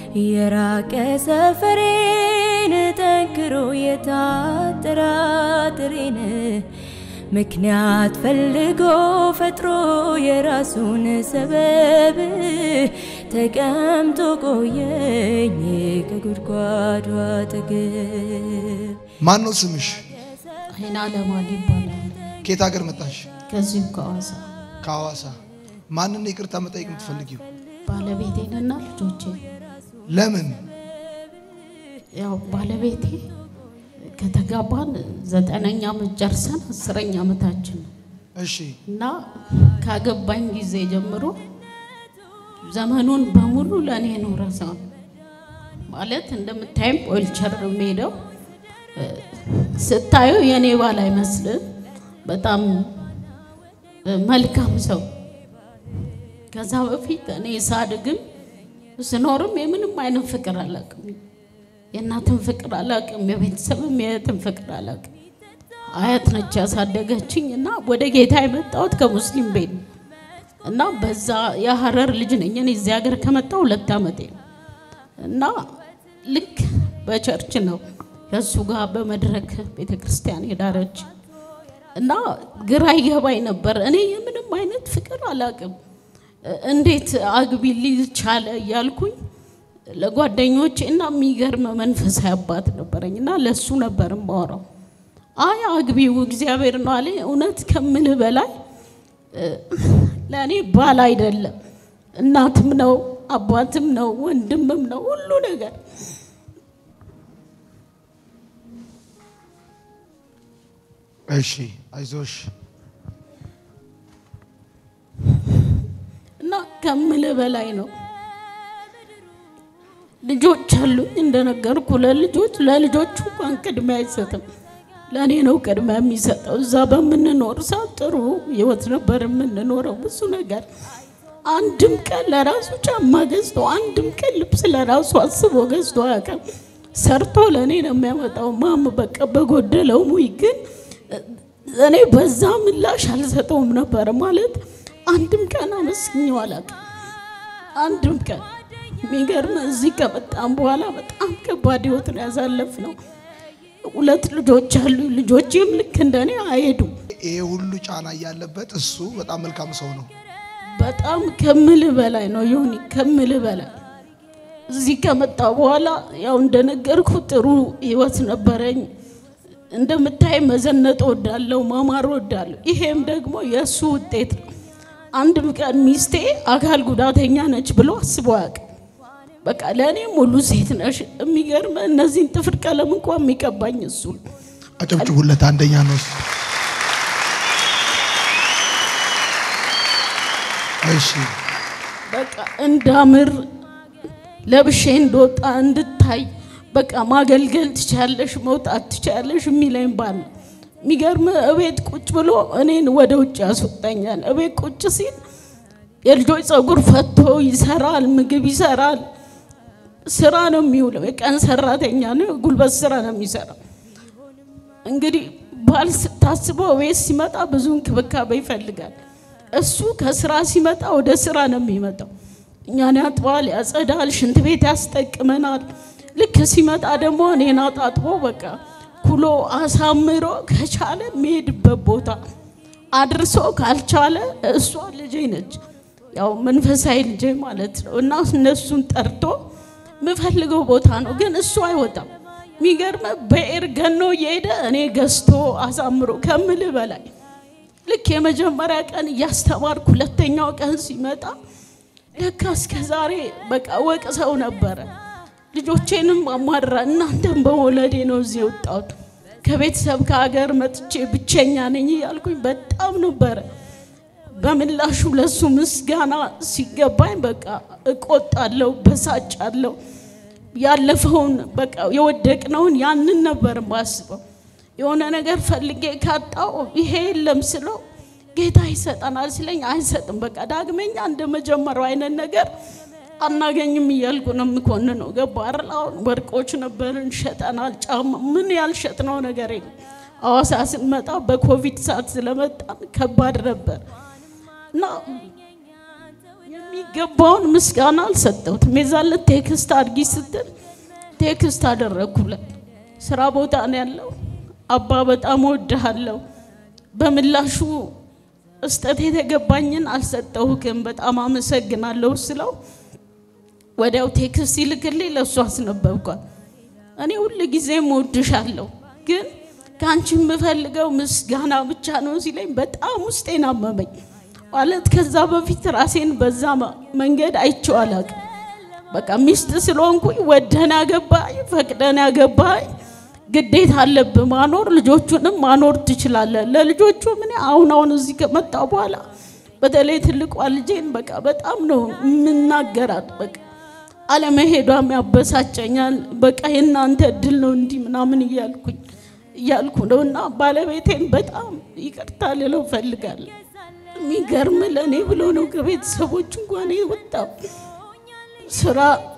የራቀ ሰፈሬን ጠንክሮ የታጠራጥሬን ምክንያት ፈልጎ ፈጥሮ የራሱን ሰበብ ተቀምጦ ቆየኝ ከጉድጓዱ አጠገብ። ማን ነው ስምሽ? አይና ለማል ይባላል። ከየት ሀገር መጣሽ? ከዚሁ ከሐዋሳ ከሐዋሳ። ማንን ይቅርታ መጠየቅ የምትፈልጊው? ባለቤቴንና ልጆቼ ለምን? ያው ባለቤቴ ከተጋባን ዘጠነኛ ዓመት ጨርሰን አስረኛ ዓመታችን ነው እሺ እና ካገባኝ ጊዜ ጀምሮ ዘመኑን በሙሉ ለእኔ ነው ረሳው ማለት እንደምታይም ኦልቸር ነው የምሄደው እ፣ ስታየው የእኔ ባል አይመስልም። በጣም እ፣ መልካም ሰው ከዛ በፊት እኔ ሳድግም ስኖርም የምንም አይነት ፍቅር አላውቅም። የእናትን ፍቅር አላውቅም፣ የቤተሰብም የእህትን ፍቅር አላውቅም። አያት ነች ያሳደገችኝ እና ወደ ጌታ የመጣሁት ከሙስሊም ቤት ነው እና በዛ የሀረር ልጅ ነኝ። እኔ እዚህ ሀገር ከመጣሁ ሁለት ዓመቴ ነው እና ልክ በቸርች ነው ከእሱ ጋር በመድረክ ቤተ ክርስቲያን የዳረች እና ግራ ይገባኝ ነበር። እኔ የምንም አይነት ፍቅር አላውቅም። እንዴት አግቢ ሊል ቻለ እያልኩኝ ለጓደኞቼ እና የሚገርም መንፈሳዊ አባት ነበረኝ እና ለእሱ ነበር የማወራው። አይ አግቢው እግዚአብሔር ነው አለኝ። እውነት ከምልህ በላይ እ፣ ለእኔ ባል አይደለም እናትም ነው አባትም ነው ወንድምም ነው ሁሉ ነገር እሺ፣ አይዞሽ። እና ከምልህ በላይ ነው። ልጆች አሉኝ እንደነገርኩ ለልጆች ለልጆቹ እንኳን ቅድሚያ አይሰጥም። ለእኔ ነው ቅድሚያ የሚሰጠው። እዛ በምንኖር ሰዓት ጥሩ ህይወት ነበር የምንኖረው። ብዙ ነገር አንድም ቀን ለራሱ ጫማ ገዝቶ አንድም ቀን ልብስ ለራሱ አስቦ ገዝቶ አያውቅም። ሰርቶ ለእኔ ነው የሚያመጣው። ማም በቃ በጎደለው ሙይ ግን እኔ በዛ ምላሽ አልሰጠውም ነበር ማለት አንድም ቀን አመስግኘው አላውቅም። አንድም ቀን የሚገርም እዚህ ከመጣም በኋላ በጣም ከባድ ህይወት ነው ያሳለፍነው። ሁለት ልጆች አሉ። ልጆቼም ልክ እንደኔ አይሄዱም። ይሄ ሁሉ ጫና እያለበት እሱ በጣም መልካም ሰው ነው። በጣም ከምልህ በላይ ነው ዮኒ፣ ከምልህ በላይ እዚህ ከመጣ በኋላ ያው እንደነገርኩ ጥሩ ህይወት ነበረኝ። እንደምታይ መዘነጥ ወዳለው ማማር ወዳለሁ። ይሄም ደግሞ የእሱ ውጤት ነው። አንድም ቀን ሚስቴ አካል ጉዳተኛ ነች ብሎ አስቦ አያውቅም። በቃ ለእኔ ሙሉ ሴት ነሽ። የሚገርም እነዚህን ጥፍር ቀለም እንኳን የሚቀባኝ እሱ ነው። አጨብጭቡለት። አንደኛ ነው እሱ። እሺ በቃ እንዳምር ለብሼ እንደወጣ እንድታይ በቃ ማገልገል ትችያለሽ፣ መውጣት ትችያለሽ የሚለኝ ባል ነው። የሚገርም እቤት ቁጭ ብሎ እኔን ወደ ውጭ ያስወጣኛል። እቤት ቁጭ ሲል የልጆች ፀጉር ፈቶ ይሰራል፣ ምግብ ይሰራል። ስራ ነው የሚውለው። የቀን ሰራተኛ ነው፣ ጉልበት ስራ ነው የሚሰራው። እንግዲህ ባል ስታስበው ቤት ሲመጣ ብዙ እንክብካቤ ይፈልጋል። እሱ ከስራ ሲመጣ ወደ ስራ ነው የሚመጣው። እኛን ያጥባል፣ ያጸዳል፣ ሽንት ቤት ያስጠቅመናል። ልክ ሲመጣ ደግሞ እኔን አጣጥቦ በቃ ኩሎ አሳምሮ ከቻለ የሚሄድበት ቦታ አድርሶ ካልቻለ እሷ ልጄ ነች፣ ያው መንፈሳዊ ልጄ ማለት ነው እና እነሱን ጠርቶ የምፈልገው ቦታ ነው፣ ግን እሱ አይወጣም። የሚገርመ በኤር ገኖ እየሄደ እኔ ገዝቶ አሳምሮ ከምልህ በላይ ልክ የመጀመሪያ ቀን እያስተማርኩ ሁለተኛው ቀን ሲመጣ ለካ እስከ ዛሬ በቃ ወቅሰው ነበረ። ልጆቼንም አማራ እናንተም በመውለዴ ነው እዚህ የወጣሁት ከቤተሰብ ከሀገር መጥቼ ብቸኛ ነኝ እያልኩኝ በጣም ነበረ። በምላሹ ለሱ ምስጋና ሲገባኝ በቃ እቆጣለሁ፣ በሳጫለሁ። ያለፈውን በቃ የወደቅነውን ያንን ነበር ማስበው። የሆነ ነገር ፈልጌ ካጣው ይሄ የለም ስለው ጌታ ይሰጠናል ሲለኝ አይሰጥም። በቃ ዳግመኛ እንደ መጀመሪያው አይነት ነገር አናገኝም እያልኩ ነው የምኮንነው። ገባ አይደል? አሁን ወርቆች ነበርን ሸጠናል። ጫማ ምን ያልሸጥነው ነገር የለም። ሐዋሳ ስንመጣ በኮቪድ ሰዓት ስለመጣን ከባድ ነበር እና የሚገባውን ምስጋና አልሰጠሁትም። የዛለት ቴክስት አድርጊ ስትል ቴክስት አደረግኩለት። ስራ ቦታ ነው ያለው። አባ በጣም ወድሃለሁ፣ በምላሹ እስጠት የተገባኝን አልሰጠሁክም፣ በጣም አመሰግናለሁ ስለው ወዲያው ቴክስት ይልክልኝ ለእሱ አስነበብኳል። እኔ ሁል ጊዜም እወድሻለሁ ግን ከአንቺ የምፈልገው ምስጋና ብቻ ነው ሲለኝ በጣም ውስጤን አመመኝ። ማለት ከዛ በፊት ራሴን በዛ መንገድ አይቼው አላውቅም። በቃ ሚስት ስለሆንኩኝ ወደን ያገባኝ ፈቅደን ያገባኝ ግዴታ አለብህ ማኖር፣ ልጆቹንም ማኖር ትችላለህ። ለልጆቹ ምን አሁን አሁን እዚህ ከመጣሁ በኋላ በተለይ ትልቋ ልጄን በቃ በጣም ነው የምናገራት። በቃ አለመሄዷም ያበሳጨኛል። በቃ የእናንተ እድል ነው እንዲህ ምናምን እያልኩኝ እያልኩ ነው እና ባለቤቴን በጣም ይቅርታ ልለው ፈልጋለሁ። የሚገርም ለእኔ ብሎ ነው ከቤተሰቦች እንኳን የወጣው ስራ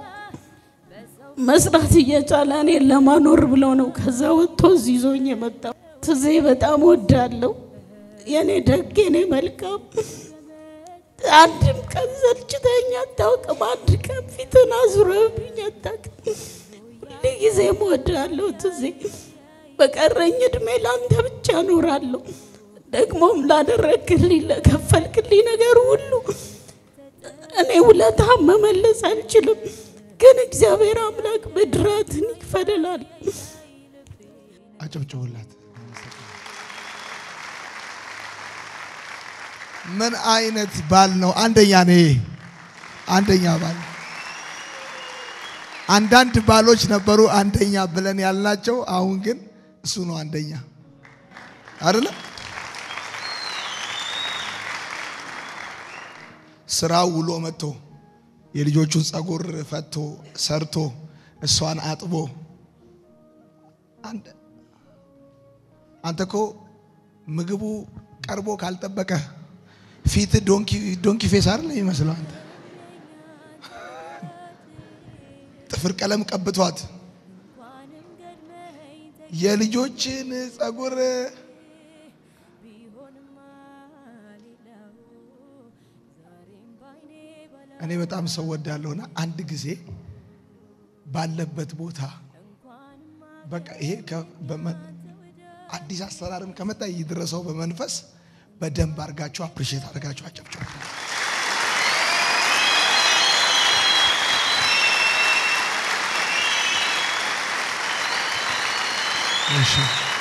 መስራት እየቻለ እኔን ለማኖር ብሎ ነው ከዛ ወጥቶ እዚህ ይዞኝ የመጣው። ትዜ በጣም ወዳለሁ። የእኔ ደግ የኔ መልካም አንድም ቀን ሰልችተኝ አታውቅም። አንድ ቀን ፊትን አዙረብኝ አታውቅም። ሁሉ ጊዜም ወዳለሁ ትዜ በቀረኝ እድሜ ለአንተ ብቻ እኖራለሁ። ደግሞም ላደረግልኝ ለከፈልክልኝ ነገር ሁሉ እኔ ውለታ መመለስ አልችልም፣ ግን እግዚአብሔር አምላክ ብድራትን ይክፈልላል። አጨብጭቡላት። ምን አይነት ባል ነው? አንደኛ ነው ይሄ አንደኛ ባል። አንዳንድ ባሎች ነበሩ አንደኛ ብለን ያልናቸው፣ አሁን ግን እሱ ነው አንደኛ አይደለ? ስራው ውሎ መጥቶ የልጆቹን ጸጉር ፈቶ ሰርቶ እሷን አጥቦ አንተ እኮ ምግቡ ቀርቦ ካልጠበቀ ፊት ዶንኪ ፌስ አይደል የሚመስለው? አንተ ጥፍር ቀለም ቀብቷት የልጆችን ጸጉር እኔ በጣም ሰው ወዳለሁና አንድ ጊዜ ባለበት ቦታ በቃ ይሄ አዲስ አሰራርም ከመጣ ይድረሰው በመንፈስ በደንብ አድርጋችሁ አፕሪሼት አድርጋችሁ አጨብጭቡ። እሺ